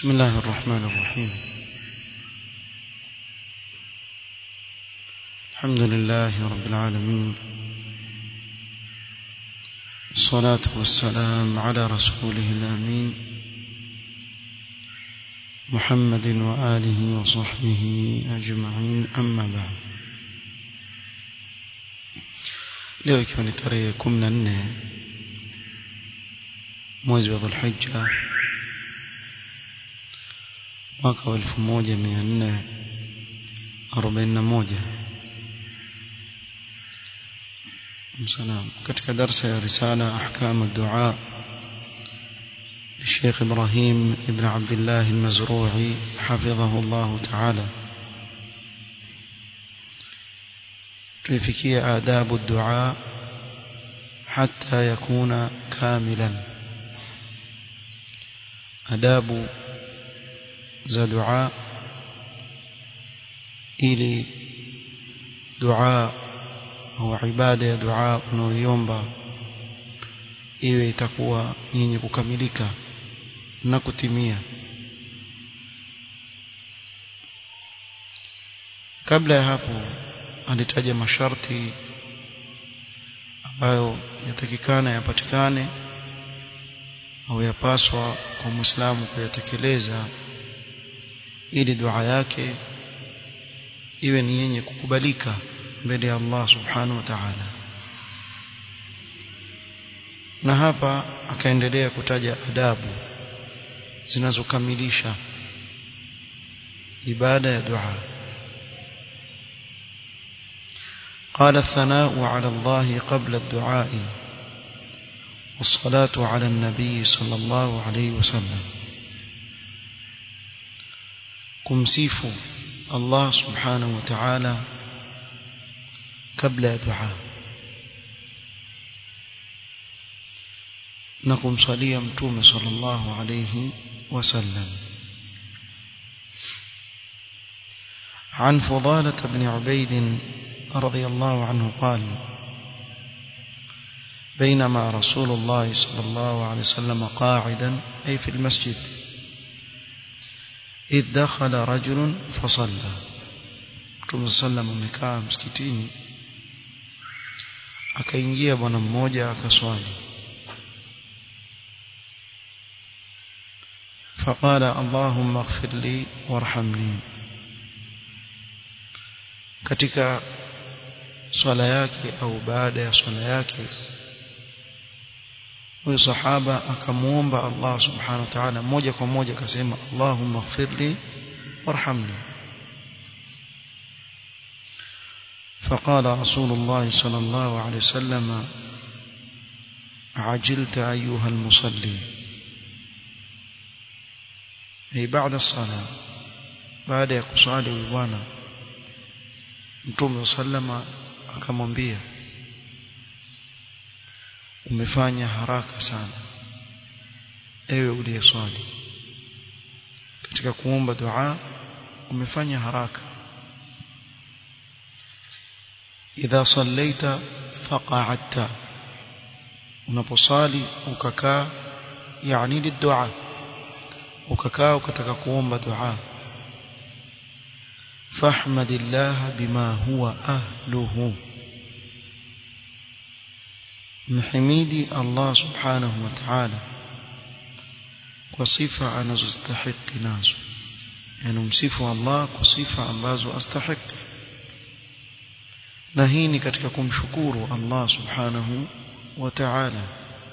بسم الله الرحمن الرحيم الحمد لله رب العالمين الصلاة والسلام على رسوله الأمين محمد وآله وصحبه أجمعين أما بعد leo ikiwa ni tarehe kumi na nne mwezi wa dhulhija mwaka wa elfu moja mia nne arobaini na moja salam katika darsa ya risala ahkam الدعاء الشيخ إبراهيم ابن عبد الله المزروعي حفظه الله تعالى tulifikia adabu dua hatta yakuna kamilan adabu za dua ili dua au ibada ya dua unaoiomba iwe itakuwa yenye kukamilika na kutimia kabla ya hapo alitaja masharti ambayo yatakikana yapatikane au yapaswa kwa Muislamu kuyatekeleza ili dua yake iwe ni yenye kukubalika mbele ya Allah subhanahu wa ta'ala na hapa akaendelea kutaja adabu zinazokamilisha ibada ya dua قال الثناء على الله قبل الدعاء والصلاة على النبي صلى الله عليه وسلم kumsifu Allah subhanahu wa ta'ala kabla ya dua na kumsalia mtume sallallahu alayhi wasallam عن فضالة بن عبيد رضي الله عنه قال بينما رسول الله صلى الله عليه وسلم قاعدا أي في المسجد إذ دخل رجل فصلى Mtume sallam amekaa msikitini akaingia bwana mmoja akaswali فقال اللهم اغفر لي وارحمني katika swala yake au baada ya swala yake huyo sahaba akamuomba Allah subhanahu wa ta'ala moja kwa moja akasema Allahumma ighfirli warhamni فقال رسول الله صلى الله عليه وسلم عجلت أيها المصلي أي بعد الصلاة بعد يقصالي ووانا Mtume sallama akamwambia umefanya haraka sana ewe uliyeswali katika kuomba dua umefanya haraka idha sallaita faqa'adta unaposali ukakaa yani lidua ukakaa ukataka kuomba dua فاحمد الله بما هو أهله محميدي الله سبحانه وتعالى وصفة أنا استحق ناس يعني مصف الله وصفة أنباز أستحق نهيني katika kumshukuru Allah subhanahu wa ta'ala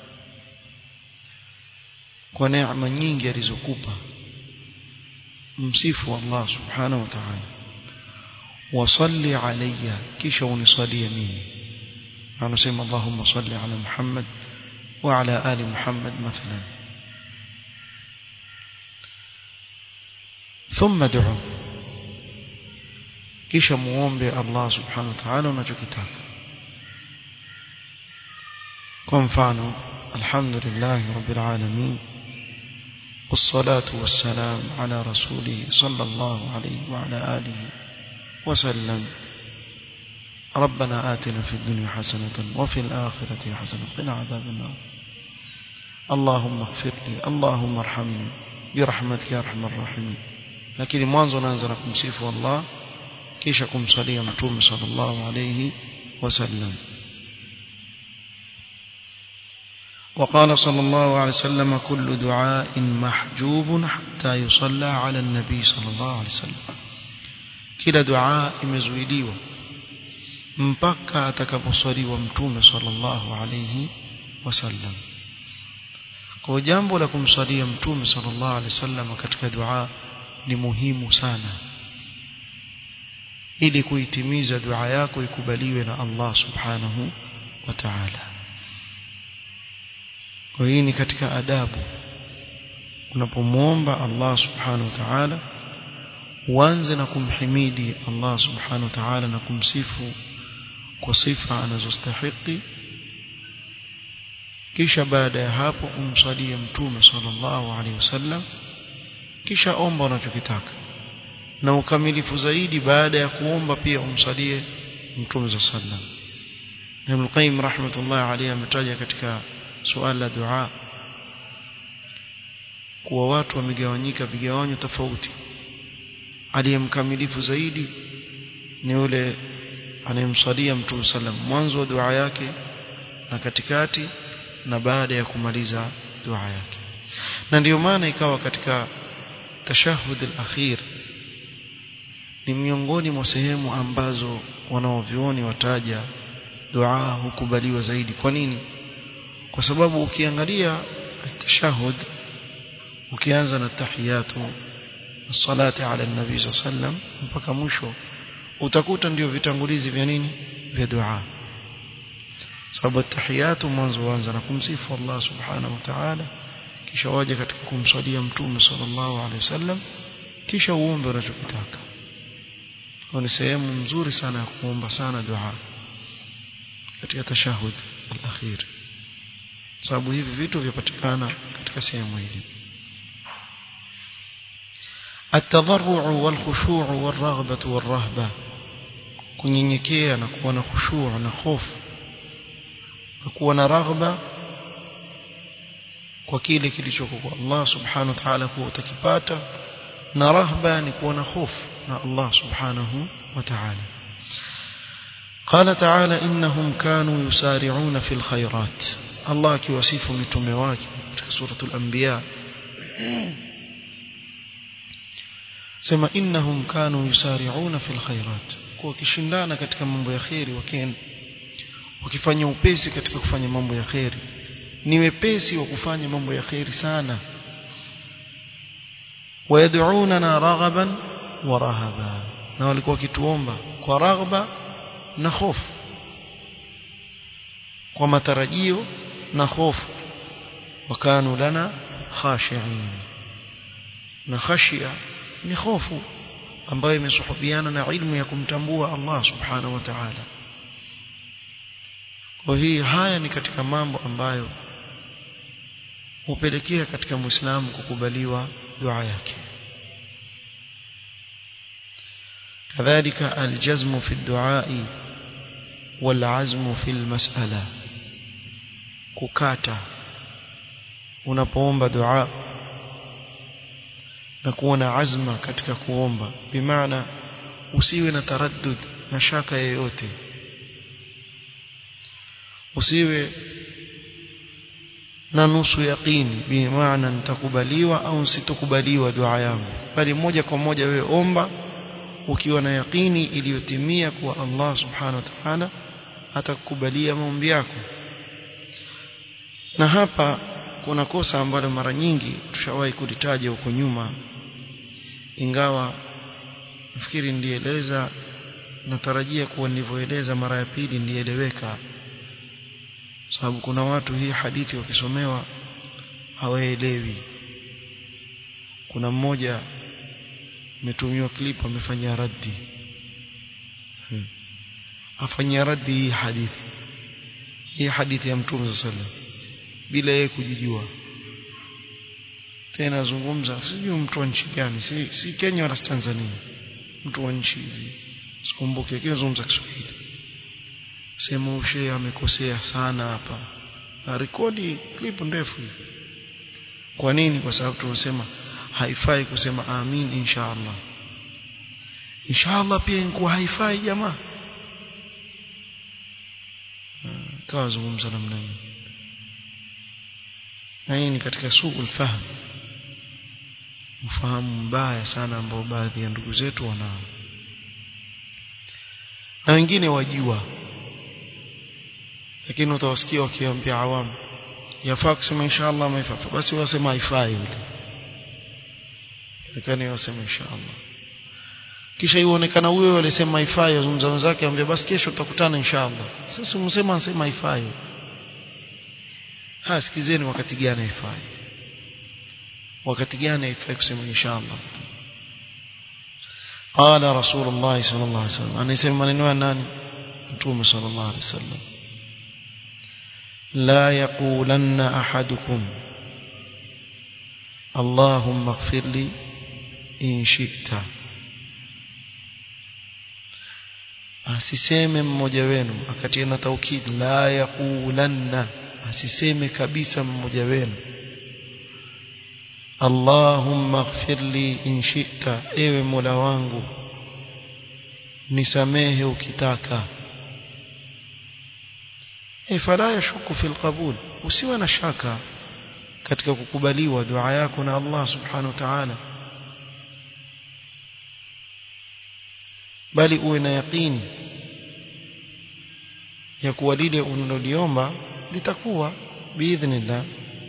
kwa neema nyingi alizokupa msifu Allah subhanahu wa ta'ala وصل علي كيش ونصلي مني أنا سيما اللهم صل على محمد وعلى آل محمد مثلا ثم دعو كيش موombe الله سبحانه وتعالى unachokitaka kwa mfano alhamdulillah rabbil alamin والصلاة والسلام على رسوله صلى الله عليه وعلى آله وسلم ربنا آتنا في الدنيا حسنة وفي الآخرة حسنة قنا عذاب النار اللهم اغفر لي اللهم ارحمني birahmatika ya arhamar rahimin lakini mwanzo unaanza na kumsifu Allah kisha kumsalia mtume sallallahu alayhi wasallam وقال صلى الله عليه وسلم كل دعاء محجوب حتى يصلى على النبي صلى الله عليه وسلم kila dua imezuiliwa mpaka atakaposwaliwa mtume sallallahu alayhi wasallam kwa jambo la kumswalia mtume sallallahu alayhi wasallam katika dua ni muhimu sana ili kuitimiza dua yako ikubaliwe na Allah subhanahu wa ta'ala kwa hii ni katika adabu unapomwomba Allah subhanahu wa ta'ala uanze na kumhimidi Allah subhanahu wa ta'ala na kumsifu kwa sifa anazostahili kisha baada ya hapo umsalie mtume sallallahu alaihi wasallam kisha omba unachokitaka na ukamilifu zaidi baada ya kuomba pia umsalie mtume sallallahu alaihi wasallam Ibn Qayyim rahmatullah alayhi ametaja katika suala la dua kuwa watu wamegawanyika vigawanyo tofauti aliyemkamilifu zaidi ni yule anayemsalia mtume sallam mwanzo wa dua yake na katikati na baada ya kumaliza dua yake na ndiyo maana ikawa katika tashahud al-akhir ni miongoni mwa sehemu ambazo wanaovioni wataja dua hukubaliwa zaidi kwa nini kwa sababu ukiangalia tashahud ukianza na tahiyatu salati ala nabii sallam mpaka mwisho utakuta ndio vitangulizi vya nini vya dua sababu tahiyatu mwanzo huanza na kumsifu Allah subhanahu wa ta'ala kisha waje katika kumswalia mtume sallallahu alaihi wasallam kisha uombe unachokitaka kwa ni sehemu nzuri sana ya kuomba sana dua katika tashahud al-akhir sababu hivi vitu vyapatikana katika sehemu hili التضرع والخشوع والرغبة والرهبة kunyenyekea na kuwa na khushu' na hofu na kuwa na raghba kwa kile kilichoko kwa Allah subhanahu wa ta'ala kuwa utakipata na rahba ni kuwa na hofu na Allah subhanahu wa ta'ala قال تعالى إنهم كانوا يسارعون في الخيرات الله كيوصف متومه wake katika suratul anbiya sema innahum kanu yusari'una fil khairat kwa kishindana katika mambo ya khairi wakienda wakifanya upesi katika kufanya mambo ya khairi ni wepesi wa kufanya mambo ya khairi sana wayad'unana raghaban wa rahaba na walikuwa wakituomba kwa raghba na hofu kwa matarajio na hofu wakanu lana khashi'in na khashia ni hofu ambayo imesuhubiana na ilmu ya kumtambua Allah subhanahu wa ta'ala kwa hii haya ni katika mambo ambayo hupelekea katika muislamu kukubaliwa dua yake كذلك الجزم في الدعاء والعزم في المسألة ككاتا unapoomba dua na kuwa na azma katika kuomba bimaana usiwe na taraddud na shaka yoyote usiwe na nusu yaqini bimaana nitakubaliwa au sitakubaliwa dua yangu bali moja kwa moja wewe omba ukiwa na yaqini iliyotimia kuwa Allah subhanahu wa ta'ala atakukubalia maombi yako na hapa kuna kosa ambalo mara nyingi tushawahi kulitaja huko nyuma ingawa nafikiri ndieleza natarajia kuwa nilivyoeleza mara ya pili ndieleweka sababu kuna watu hii hadithi wakisomewa hawaelewi kuna mmoja ametumiwa clip amefanyia raddi hmm. afanyia raddi hii hadithi hii hadithi ya mtume sallallahu alaihi bila yeye kujijua tena zungumza sijui mtu wa nchi gani si, si Kenya wala Tanzania mtu wa nchi hivi sikumbuke lakini zungumza Kiswahili sema ushe amekosea sana hapa na rekodi clip ndefu hivi kwa nini kwa sababu tunasema haifai kusema amin insha Allah insha Allah pia inakuwa haifai jamaa kawa zungumza namna hiyo na hii ni katika suul fahm mfahamu mbaya sana ambao baadhi ya ndugu zetu wanao na wengine wajua lakini utawasikia wakiambia awamu yafaa kusema inshallah ama ifaa basi wasema haifai yule lakini wasema inshallah kisha ionekana huyo alisema haifai azungumza wenzake ambia basi kesho tutakutana inshallah sasa umsema anasema haifai ha sikizeni wakati gani haifai wakati gani haifai kusema inshallah قال رسول الله صلى الله عليه وسلم أنا يسمى maneno nani mtume صلى الله عليه وسلم لا يقولن أحدكم اللهم اغفر لي إن شئت asiseme mmoja wenu akatia na taukid la yaqulanna asiseme kabisa mmoja wenu Allahumma ighfir li in shi'ta ewe Mola wangu nisamehe ukitaka e fala yashuku fil qabul usiwe na shaka katika kukubaliwa dua yako na Allah subhanahu wa ta'ala bali uwe na yaqini ya kuwa lile unaloliomba litakuwa biidhnillah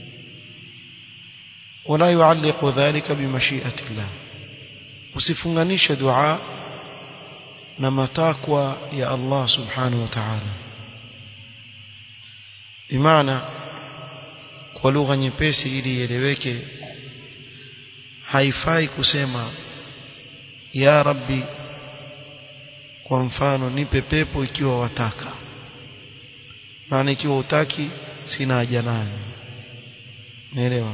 wala yualliqu dhalika bimashiati llah usifunganishe dua na matakwa ya Allah subhanahu wa ta'ala bimaana kwa lugha nyepesi ili ieleweke haifai kusema ya rabbi kwa mfano nipe pepo ikiwa wataka maana ikiwa utaki sina haja nayo naelewa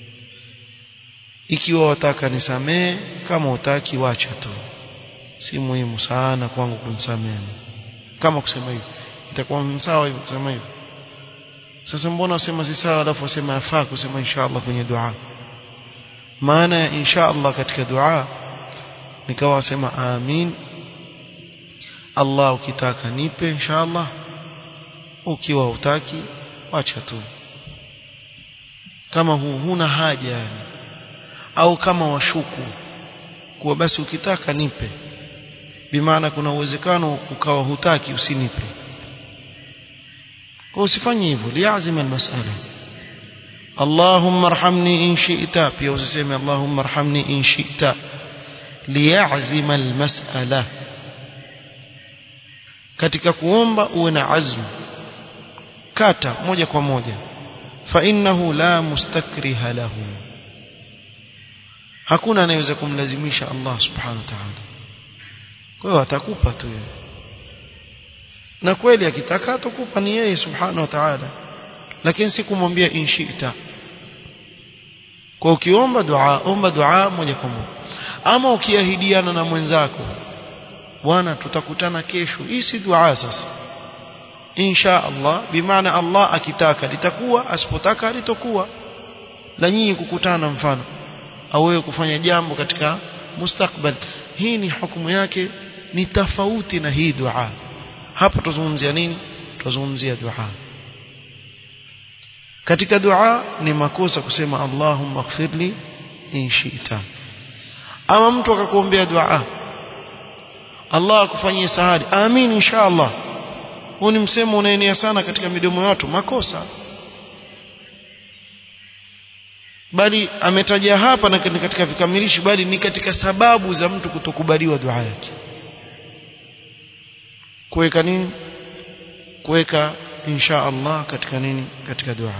ikiwa wataka nisamee kama utaki wacha tu si muhimu sana kwangu kunisamea kama kusema hivyo itakuwa sawa hivyo kusema hivyo sasa mbona wasema si sawa alafu wasema yafaa kusema inshallah kwenye dua maana ya inshallah katika dua nikawa wasema amin Allah ukitaka nipe inshallah ukiwa utaki wacha tu kama hu, huna haja yani au kama washuku kuwa basi ukitaka nipe bimaana kuna uwezekano ukawa hutaki usinipe kwa usifanye hivyo liazima almas'ala اللهم ارحمني إن شئت pia usiseme اللهم ارحمني إن شئت ليعزم المسألة katika kuomba uwe na azmu kata moja kwa moja fa innahu la mustakriha lahu hakuna anayeweza kumlazimisha Allah subhanahu wa ta'ala kwa hiyo atakupa tu yeye na kweli akitaka atakupa ni yeye subhanahu wa ta'ala lakini si kumwambia inshita kwa ukiomba dua omba dua moja kwa moja ama ukiahidiana na mwenzako bwana tutakutana kesho hii si dua sasa insha Allah bimaana Allah akitaka litakuwa asipotaka litokuwa la nyinyi kukutana mfano au wewe kufanya jambo katika mustakbal hii ni hukumu yake ni tofauti na hii dua hapo tuzungumzia nini tuzungumzia dua katika dua ni makosa kusema Allahumma ighfirli in shi'ta ama mtu akakuombea dua Allah akufanyie sahali amin inshallah huu ni msemo unaenea sana katika midomo ya watu makosa bali ametaja hapa na katika vikamilishi bali ni katika sababu za mtu kutokubaliwa dua yake kuweka nini kuweka insha Allah katika nini katika dua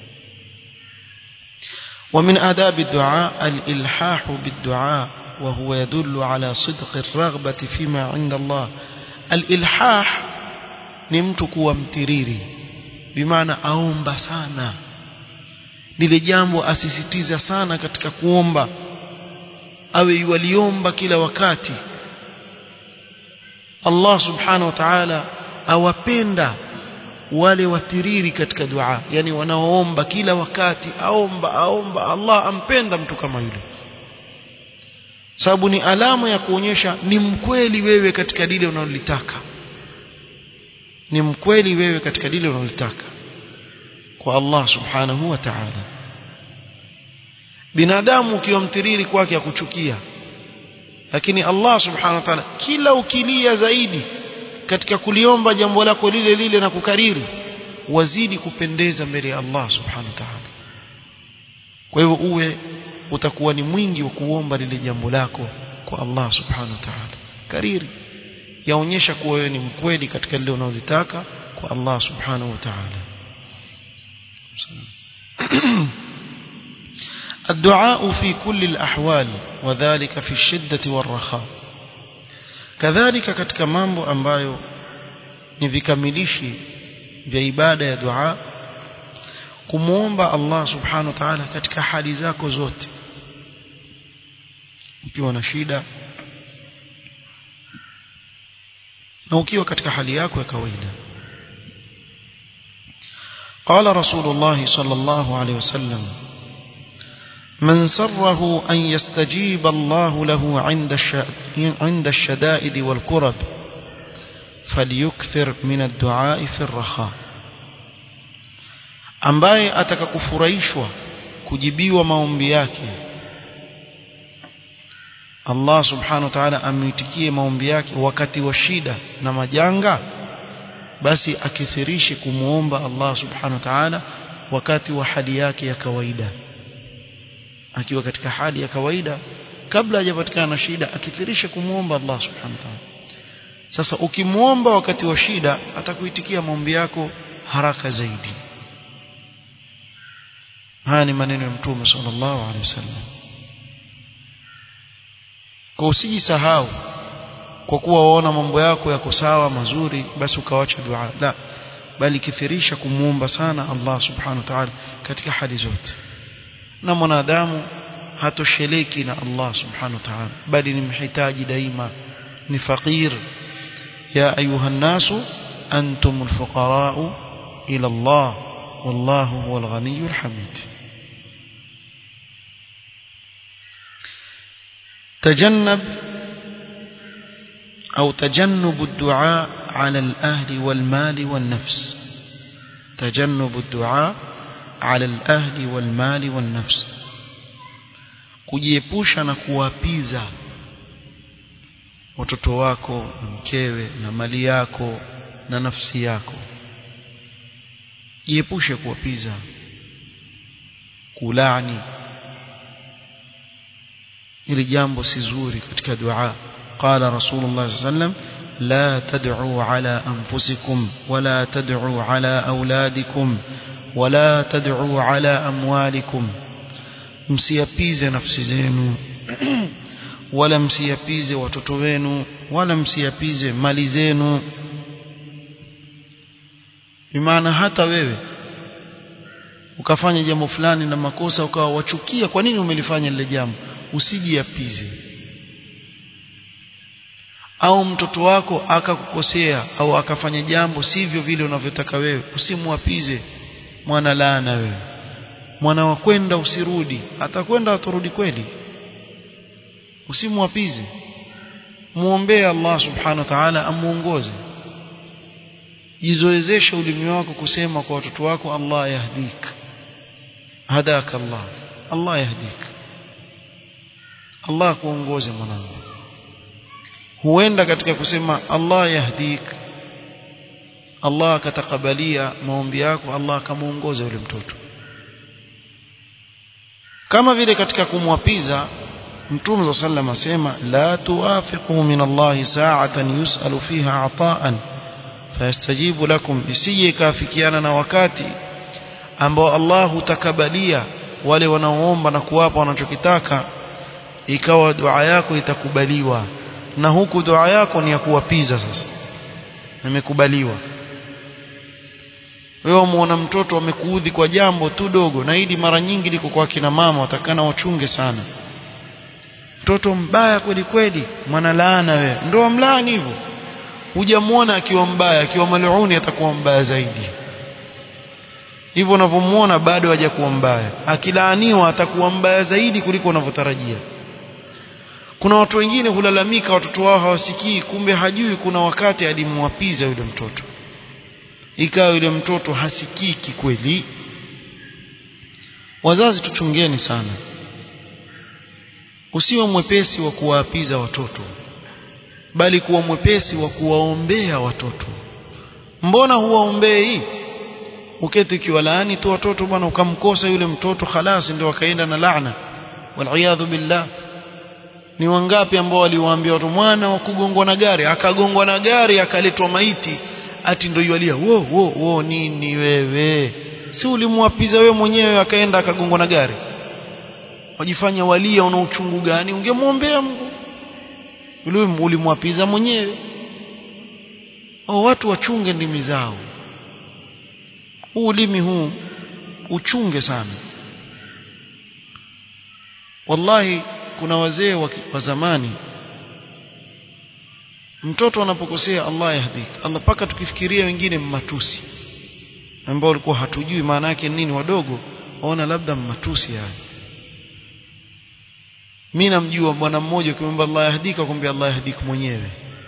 ومن آداب الدعاء الإلحاح بالدعاء وهو يدل على صدق الرغبة فيما عند الله الإلحاح نمتك وامتريري بمعنى أومب سانا lile jambo asisitiza sana katika kuomba awe yualiomba kila wakati Allah subhanahu wa ta'ala awapenda wale watiriri katika dua yani wanaoomba kila wakati aomba aomba Allah ampenda mtu kama yule sababu ni alama ya kuonyesha ni mkweli wewe katika lile unalolitaka ni mkweli wewe katika lile unalotaka kwa Allah subhanahu wa ta'ala binadamu ukiwa mtiriri kwake akuchukia lakini Allah subhanahu wa ta'ala kila ukilia zaidi katika kuliomba jambo lako lile lile na kukariri wazidi kupendeza mbele ya Allah subhanahu wa ta'ala kwa hivyo uwe utakuwa ni mwingi wa kuomba lile jambo lako kwa Allah subhanahu wa ta'ala kariri yaonyesha kuwa wewe ni mkweli katika lile unalotaka kwa Allah subhanahu wa ta'ala الدعاء في كل الأحوال وذلك في الشدة والرخاء كذلك katika mambo ambayo ni vikamilishi vya ibada ya dua kumuomba Allah subhanahu wa ta'ala katika hali zako zote ukiwa na shida na ukiwa katika hali yako ya kawaida قال رسول الله صلى الله عليه وسلم من سره أن يستجيب الله له عند عند الشدائد والكرب فليكثر من الدعاء في الرخاء ambaye atakakufurahishwa kujibiwa maombi yake Allah subhanahu wa ta'ala amitikie maombi yake wakati wa shida na majanga basi akithirishe kumuomba Allah subhanahu wa ta'ala wakati wa hali yake ya kawaida akiwa katika hali ya kawaida kabla hajapatikana na shida akithirishe kumuomba Allah subhanahu wa ta'ala sasa ukimuomba wakati wa shida atakuitikia maombi yako haraka zaidi haya ni maneno ya mtume sallallahu alaihi wasallam kwa usijisahau kwa kuwa waona mambo yako yako sawa mazuri basi ukawacha dua la bali kithirisha kumuomba sana Allah subhanahu wa ta'ala katika hali zote na mwanadamu hatosheleki na Allah subhanahu wa ta'ala bali ni mhitaji daima ni fakir ya ayuha nasu antumul fuqara ila Allah wallahu huwal ghaniyyul hamid تجنب أو تجنب الدعاء على الأهل والمال والنفس تجنب الدعاء على الأهل والمال والنفس kujiepusha na kuwapiza watoto wako na mkewe na mali yako na nafsi yako jiepushe kuwapiza kulani ili jambo si zuri katika dua qala rasulullah sallallahu alaihi wasallam la tad'u ala anfusikum wala tad'u ala auladikum wala tad'u ala amwalikum msiapize nafsi zenu wala msiapize watoto wenu wala msiapize mali zenu bimaana hata wewe ukafanya jambo fulani na makosa ukawa wachukia kwa nini umelifanya lile jambo usijiapize au mtoto wako akakukosea au akafanya jambo sivyo vile unavyotaka wewe usimwapize mwana laana wewe mwana wa kwenda usirudi atakwenda atarudi kweli usimwapize muombee Allah subhanahu wa ta'ala amuongoze jizoezeshe ulimi wako kusema kwa watoto wako Allah yahdik hadaka Allah Allah yahdik Allah kuongoze mwanangu huenda katika kusema Allah yahdik Allah akatakabalia maombi yako Allah akamuongoza yule mtoto kama vile katika kumwapiza Mtume صلى الله عليه asema la tuwafiqu min Allah sa'atan yus'alu fiha ata'an fayastajibu lakum isije kafikiana na wakati ambao Allah hutakabalia wale wanaoomba na kuwapa wanachokitaka ikawa dua yako itakubaliwa na huku dua yako ni ya kuwapiza sasa imekubaliwa wewe muona mtoto amekuudhi kwa jambo tu dogo na hili mara nyingi liko kwa kina mama watakana wachunge sana mtoto mbaya kweli kweli mwana laana wewe ndio mlaani hivyo hujamuona akiwa mbaya akiwa maluni atakuwa mbaya zaidi hivyo unavyomuona bado hajakuwa mbaya akilaaniwa atakuwa mbaya zaidi kuliko unavyotarajia kuna watu wengine hulalamika watoto wao hawasikii kumbe hajui kuna wakati alimwapiza yule mtoto ikawa yule mtoto hasikii kikweli wazazi tuchungeni sana usiwe mwepesi wa kuwaapiza watoto bali kuwa mwepesi wa kuwaombea watoto mbona huwaombei uketi ukiwalaani tu watoto bwana ukamkosa yule mtoto khalas ndio wakaenda na laana waliyadhu billah ni wangapi ambao waliwaambia watu mwana wa kugongwa na gari akagongwa na gari akaletwa maiti ati ndio yualia wo wo wo nini wewe si ulimwapiza wewe mwenyewe akaenda akagongwa na gari wajifanya walia una uchungu gani ungemwombea Mungu yule ulimwapiza mwenyewe au watu wachunge ndimi zao huu ulimi huu uchunge sana wallahi kuna wazee wa zamani mtoto anapokosea Allah yahdik Allah paka tukifikiria wengine mmatusi ambao walikuwa hatujui maana yake nini wadogo waona labda mmatusi haya mimi namjua bwana mmoja ukimwomba Allah yahdika kumbe Allah yahdik mwenyewe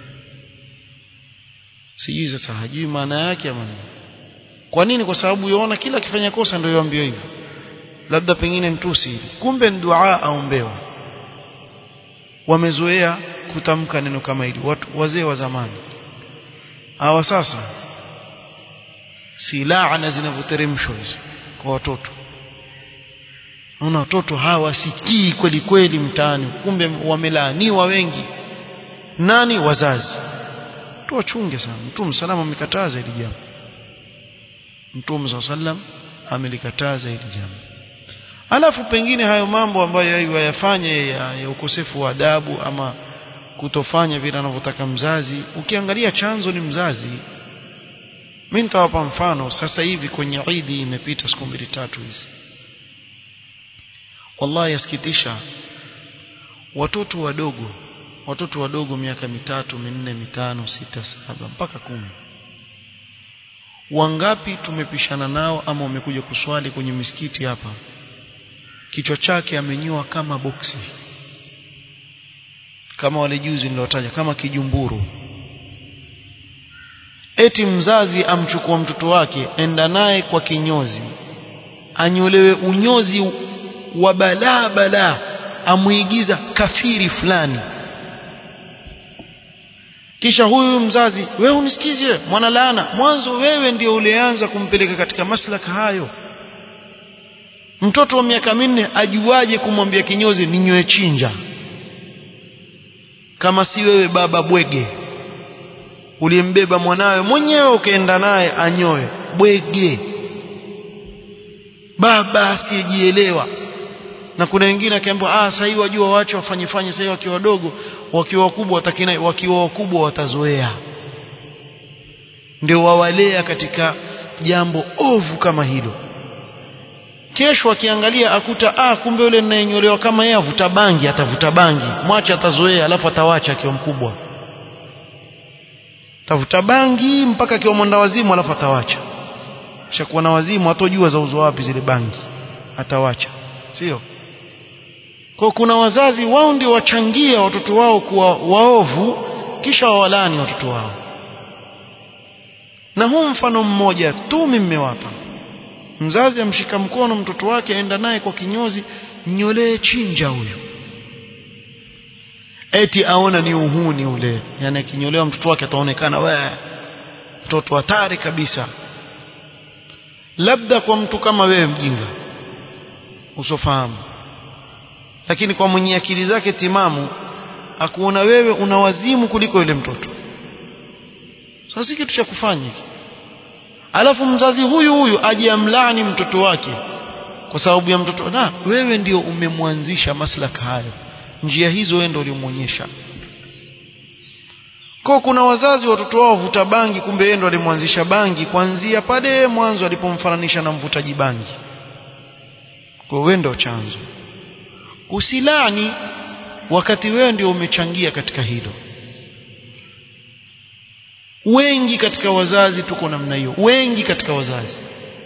sijui sasa hajui maana yake ama nini kwa nini kwa sababu yaona kila akifanya kosa ndio yoambiwa hivyo labda pengine mtusi kumbe ni dua aombewa wamezoea kutamka neno kama hili watu wazee wa zamani hawa sasa si laana zinavyoteremshwa hizo kwa watoto Unaona watoto hawasikii kweli kweli mtaani kumbe wamelaaniwa wengi nani wazazi tuwachunge sana mtume salama amekataza hili jambo mtume sallam amelikataza hili jambo alafu pengine hayo mambo ambayo yayafanye ya, ya ukosefu wa adabu ama kutofanya vile anavyotaka mzazi ukiangalia chanzo ni mzazi mimi nitawapa mfano sasa hivi kwenye Eid imepita siku mbili tatu hizi wallahi yasikitisha watoto wadogo watoto wadogo miaka mitatu minne mitano sita saba mpaka kumi wangapi tumepishana nao ama wamekuja kuswali kwenye misikiti hapa kichwa chake amenyoa kama boksi kama wale juzi niliotaja kama kijumburu eti mzazi amchukua mtoto wake enda naye kwa kinyozi anyolewe unyozi wa balaa balaa amuigiza kafiri fulani kisha huyu mzazi wewe unisikize mwana laana mwanzo wewe ndio ulianza kumpeleka katika maslaka hayo mtoto wa miaka minne ajuaje kumwambia kinyozi ninywe chinja kama si wewe baba bwege uliyembeba mwanawe mwenyewe ukaenda naye anyoe bwege baba asiyejielewa na kuna wengine akiambiwa ah sasa hivi wajua waache wafanye fanye sasa wakiwa wadogo wakiwa wakubwa watakina wakiwa wakubwa watazoea ndio wawalea katika jambo ovu kama hilo kesho akiangalia akuta ah kumbe yule ninayenyolewa kama yeye avuta bangi atavuta bangi mwache atazoea alafu atawacha akiwa mkubwa tavuta bangi mpaka akiwa mwenda wazimu alafu atawacha shakuwa na wazimu hatojua za uzo wapi zile bangi atawacha sio kwa kuna wazazi wao ndio wachangia watoto wao kuwa waovu kisha wawalani watoto wao na huu mfano mmoja tu mmewapa mzazi amshika mkono mtoto wake aenda naye kwa kinyozi nyolee chinja huyu eti aona ni uhuni ule yani akinyolewa mtoto wake ataonekana we mtoto hatari kabisa labda kwa mtu kama wewe mjinga usofahamu lakini kwa mwenye akili zake timamu akuona wewe una wazimu kuliko yule mtoto sasa si kitu cha kufanya alafu mzazi huyu huyu aje amlaani mtoto wake kwa sababu ya mtoto na wewe ndio umemwanzisha maslaka hayo njia hizo wewe ndio ulimuonyesha kwa kuna wazazi watoto wao vuta bangi kumbe yeye ndo alimwanzisha bangi kuanzia pale mwanzo alipomfananisha na mvutaji bangi kwa wewe ndio chanzo usilani wakati wewe ndio umechangia katika hilo wengi katika wazazi tuko namna hiyo wengi katika wazazi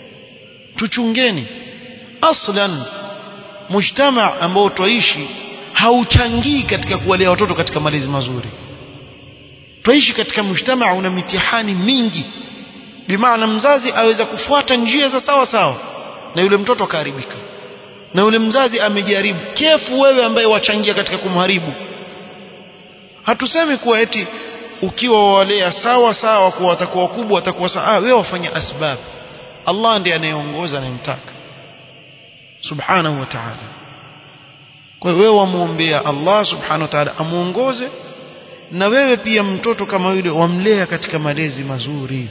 tuchungeni aslan mujtama ambao twaishi hauchangii katika kuwalea watoto katika malezi mazuri twaishi katika mujtamaa una mitihani mingi bimaana mzazi aweza kufuata njia za sawa sawa na yule mtoto akaharibika na yule mzazi amejaribu kefu wewe ambaye wachangia katika kumharibu hatusemi kuwa eti ukiwa wawalea sawa sawa kuwa watakuwa wakubwa watakuwa sawa ah, wewe wafanya asbab Allah ndiye anayeongoza anayemtaka subhanahu wa ta'ala kwa hiyo wewe wamuombea Allah subhanahu wa ta'ala amuongoze na wewe pia mtoto kama yule wamlea katika malezi mazuri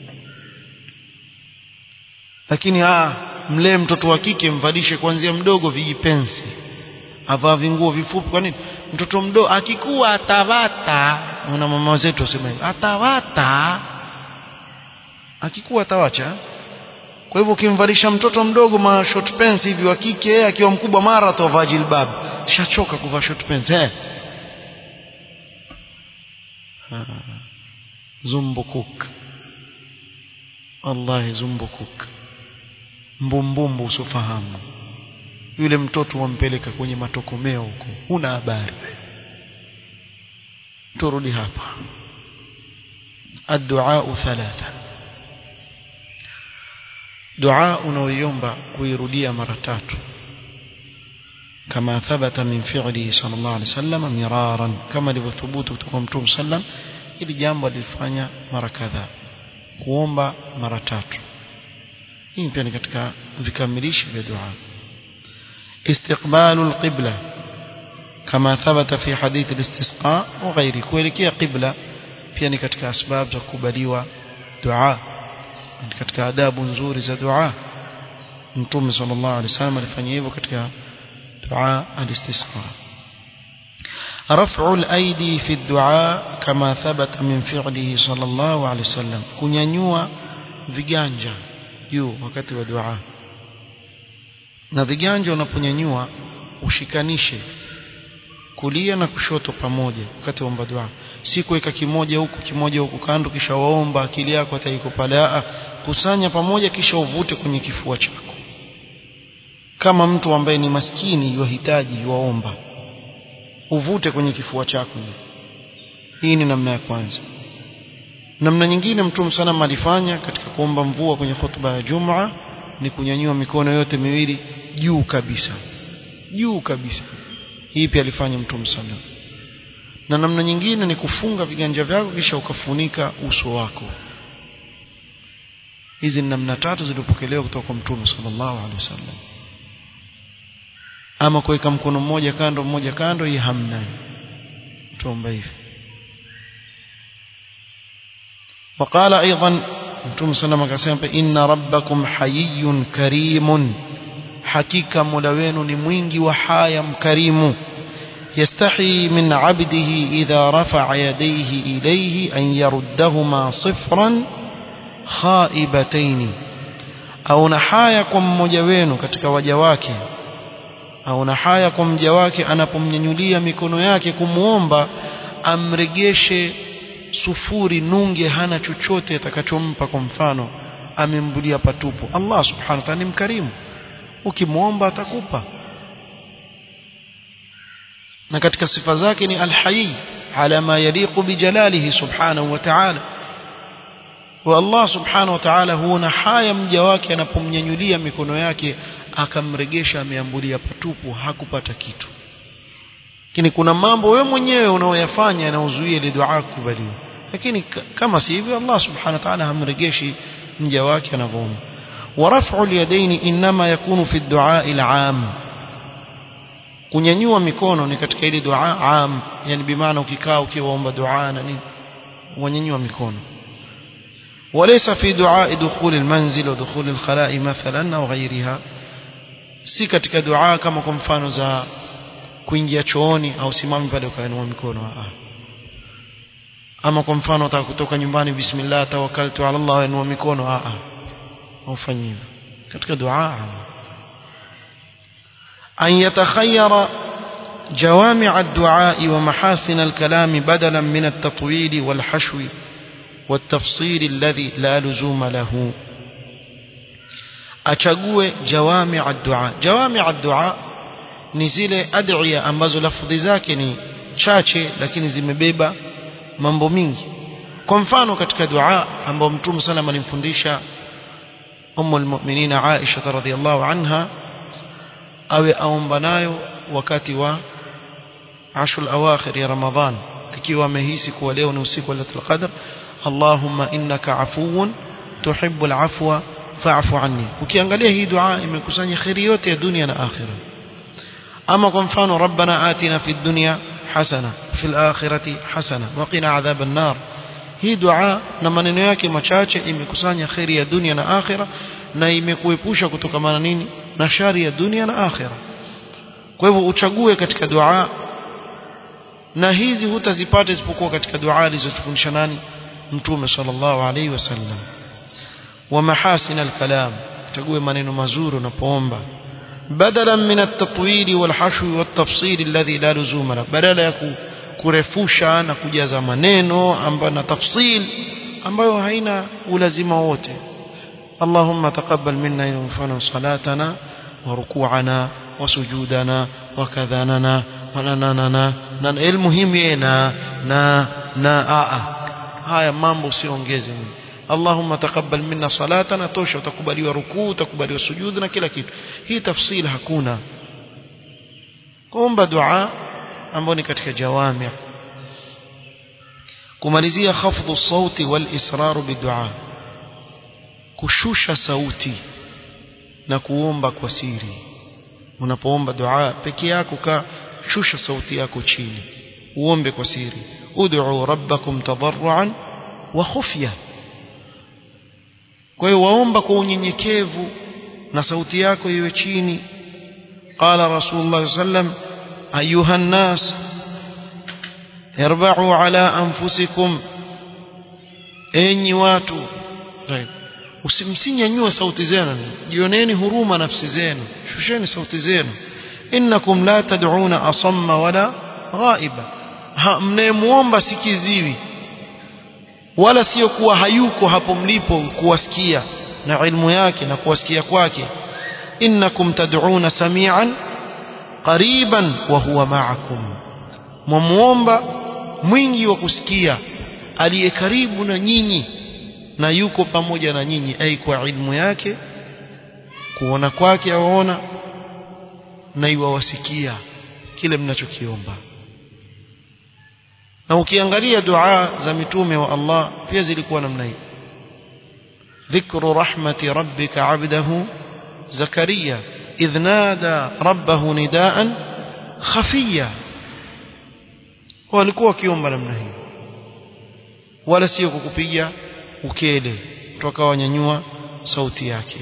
lakini ah mlee mtoto wa kike mvalishe kuanzia mdogo vijipensi avaa vinguo vifupi kwa nini mtoto mdogo akikuwa atawata una mama zetu wasema hivi atawata akikuwa atawacha kwa hivyo ukimvalisha mtoto mdogo ma short pants hivi wa kike akiwa mkubwa mara atavaa jilbab shachoka kuvaa short pants eh zumbukuk wallahi zumbukuk mbumbumbu usofahamu yule mtoto wampeleka kwenye matokomeo huko huna habari turudi hapa الدعاء ثلاثا دعاء unaoiomba kuirudia mara tatu كما ثبت من فعله صلى الله عليه وسلم مرارا كما لثبوت kutoka mtume sallam ili jambo alifanya mara kadhaa kuomba mara tatu hii pia ni katika vikamilishi vya dua استقبال القبلة كما ثبت في حديث الاستسقاء وغيره kuelekea qibla pia ni katika asbab za kukubaliwa dua ni katika adabu nzuri za dua mtume sallallahu alaihi wasallam alifanya hivyo katika dua al-istisqa رفع الأيدي في الدعاء كما ثبت من فعله صلى الله عليه وسلم kunyanyua viganja juu wakati wa dua na viganja unaponyanyua ushikanishe kulia na kushoto pamoja wakati wa dua si kuweka kimoja huku kimoja huku kando kisha waomba akili yako ataiko pale a kusanya pamoja kisha uvute kwenye kifua chako kama mtu ambaye ni maskini yuhitaji yuomba uvute kwenye kifua chako hii ni namna ya kwanza namna nyingine mtume sana alifanya katika kuomba mvua kwenye khutba ya Jumaa ni kunyanyua mikono yote miwili juu kabisa juu kabisa hii pia alifanya mtume sana na namna nyingine ni kufunga viganja vyako kisha ukafunika uso wako hizi ni namna tatu zilizopokelewa kutoka kwa mtume sallallahu alaihi wasallam ama kuweka mkono mmoja kando mmoja kando hii hamna tuomba hivi وقال ايضا متوم صلى الله عليه وسلم ان ربكم حيي كريم حقيقه مولا wenu ni mwingi wa haya mkarimu يستحي من عبده إذا رفع يديه إليه أن يردهما صفرا خائبتين أو نحايا كم مجوين كتك وجواك أو نحايا كم جواك أنا pomnyanyulia mikono yake kumuomba amregeshe sufuri nunge hana chochote atakachompa kwa mfano amembulia patupu Allah subhanahu wa ta'ala ni mkarimu ukimwomba atakupa na katika sifa zake ni alhayy ala ma yaliqu bijalalihi subhanahu wa ta'ala wa Allah subhanahu wa ta'ala huona haya mja wake anapomnyanyulia mikono yake akamregesha ameambulia patupu hakupata kitu lakini kuna mambo wewe mwenyewe unaoyafanya yanaozuia ile dua kukubaliwa lakini kama si hivyo Allah subhanahu wa ta'ala hamregeshi mja wake anavyoomba ورفع اليدين انما يكون في الدعاء العام kunyanyua mikono ni katika ile dua am yani bimaana ukikaa ukiwaomba dua na nini wanyanyua mikono وليس في دعاء دخول المنزل ودخول الخلاء مثلا او غيرها si katika dua kama kwa mfano za kuingia chooni au simami pale ukainua mikono ah ama kwa mfano unataka kutoka nyumbani bismillah tawakkaltu ala Allah inua mikono ah ah ufanye hivyo katika dua أن يتخير جوامع الدعاء ومحاسن الكلام بدلا من التطويل والحشو والتفصيل الذي لا لزوم له أشقوه جوامع الدعاء جوامع الدعاء ni zile adhiya ambazo lafudhi zake ni chache lakini zimebeba mambo mingi kwa mfano katika dua ambao mtume sana alimfundisha ummu almu'minin Aisha radhiyallahu anha awe aomba nayo wakati wa ashul awakhir ya Ramadhan ikiwa amehisi kuwa leo ni usiku wa Lailatul Qadr Allahumma innaka afuwun tuhibbul afwa fa'fu anni ukiangalia hii dua imekusanya khairi yote ya dunia na akhira ama kwa mfano rabbana atina fid dunya hasana fil akhirati hasana wa qina adhaban nar hii dua na maneno yake machache imekusanya khairi ya dunia na akhira na imekuepusha kutokamana nini na shari ya dunia na akhira kwa hivyo uchague katika dua na hizi hutazipata isipokuwa katika dua alizotufundisha nani mtume sallallahu alaihi wasallam wa mahasin alkalam chague maneno mazuri unapoomba بدلا من التطويل والحشو والتفصيل الذي لا لزوم له بدلا ya kurefusha na kujaza maneno ambayo na tafsil ambayo haina ulazima wote اللهم تقبل منا ينفعنا صلاتنا وركوعنا وسجودنا وكذاننا ونننا المهم ينا نا نا آه haya mambo usiongeze Allahumma taqabbal minna salatana tosha utakubaliwa rukuu utakubaliwa sujud na kila kitu hii tafsili hakuna kuomba dua ambayo ni katika jawami kumalizia khafdhu sauti wal israru bidua kushusha sauti na kuomba kwa siri unapoomba dua peke yako ka shusha sauti yako chini uombe kwa siri ud'u rabbakum tadarruan wa khufya kwa hiyo waomba kwa unyenyekevu na sauti yako iwe chini qala rasulullah sallam ayuha nnas irba'u ala anfusikum enyi watu usimsinyanyue sauti zenu jioneni huruma nafsi zenu shusheni sauti zenu innakum la tad'una asamma wala ghaiba mnayemuomba sikiziwi wala sio kuwa hayuko hapo mlipo kuwasikia na ilmu yake na kuwasikia kwake innakum tad'una samian qariban wa huwa ma'akum mwamuomba mwingi wa kusikia aliye karibu na nyinyi na yuko pamoja na nyinyi ai kwa ilmu yake kuona kwake awaona na iwawasikia kile mnachokiomba na ukiangalia dua za mitume wa Allah pia zilikuwa namna hii dhikru rahmati rabbika abdahu zakaria idh nada rabbahu nidaan khafiya walikuwa wakiomba namna hii wala sio kukupiga ukele toka wanyanyua sauti yake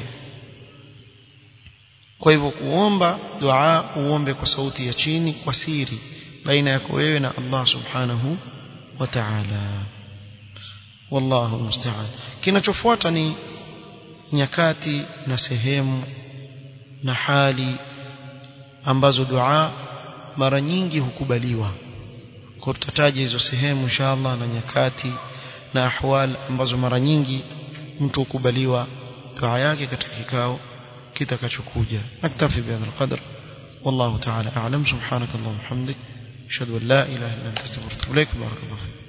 kwa hivyo kuomba dua uombe kwa sauti ya chini kwa siri baina yako wewe na Allah subhanahu wa ta'ala wallahu musta'an kinachofuata ni nyakati na sehemu na hali ambazo dua mara nyingi hukubaliwa kwa tutataja hizo sehemu inshallah na nyakati na ahwal ambazo mara nyingi mtu hukubaliwa dua yake katika kikao kitakachokuja naktafi bihadha alqadr والله تعالى أعلم سبحانك اللهم وبحمدك أشهد أن لا إله إلا أنت استغفرك وأتوب إليك بارك الله فيك